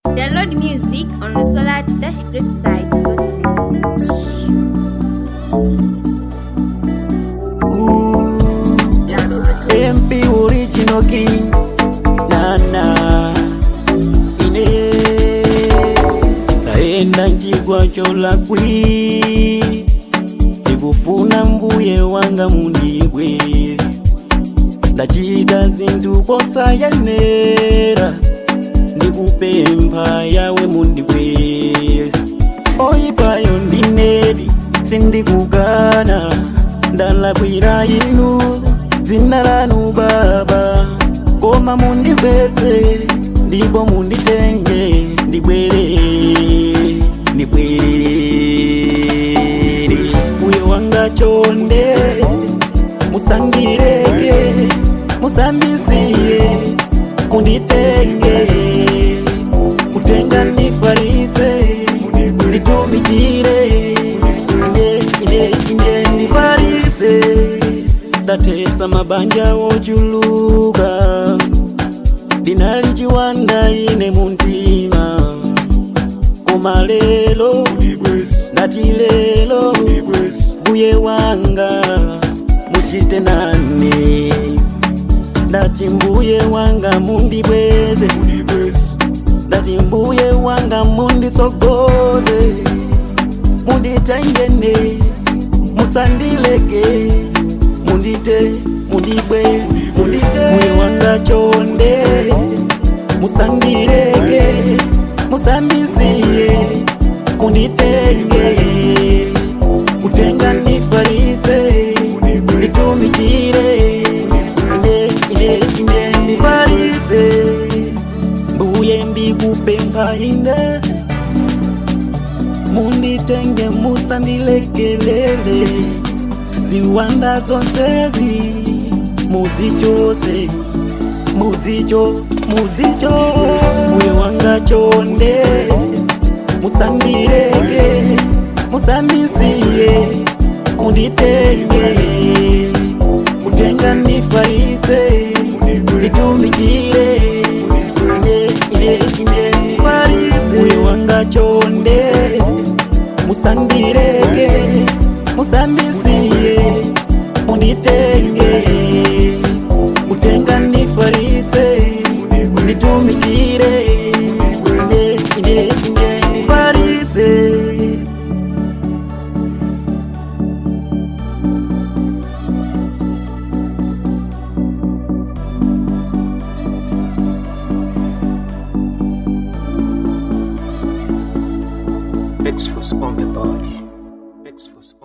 Download music on the solar-grid site.net. MP original king nana ine taenda njigwa cholakwi ndikufuna mbuye wanga mundigwezi ndachita zinthu posayenera ndikupempha yawe mundigwezi oyipayo ndinedi sindikukana ndalakwira inu dzina lanu baba koma mundigwetse ndipo munditenge ndibwere ndibwere uyo wanga chonde musangireke musandisiye munditenge kutenga ndifalitse nditumikire ine ine ine ndifalitse ndatesa mabanja wochuluka ndinali chiwanda ine muntima koma lelo ndati lelo mbuye wanga muchite nane ndati mbuye wanga mundibweze ndati mbuye wanga munditsogoze munditengene musandileke mundite mundibwe mundite mbuye wanga chonde musandileke musandisiye munditenge kutenga ndifalitse nditumikire ine ine ine ndifalitse mbuye ndikupempha ine munditenge musandilekelele ziwanda zonsezi muzichose muzicho muzicho mbuye wanga chonde musandileke musandisiye munditenge kutenga ndifalitse nditumikire ine ine ine ndifalitse mbuye wanga chonde musandileke musandisiye munditenge kutenga ndifalitse nditumikire ine ine ine ndifalitse Exfus on the body. Exfus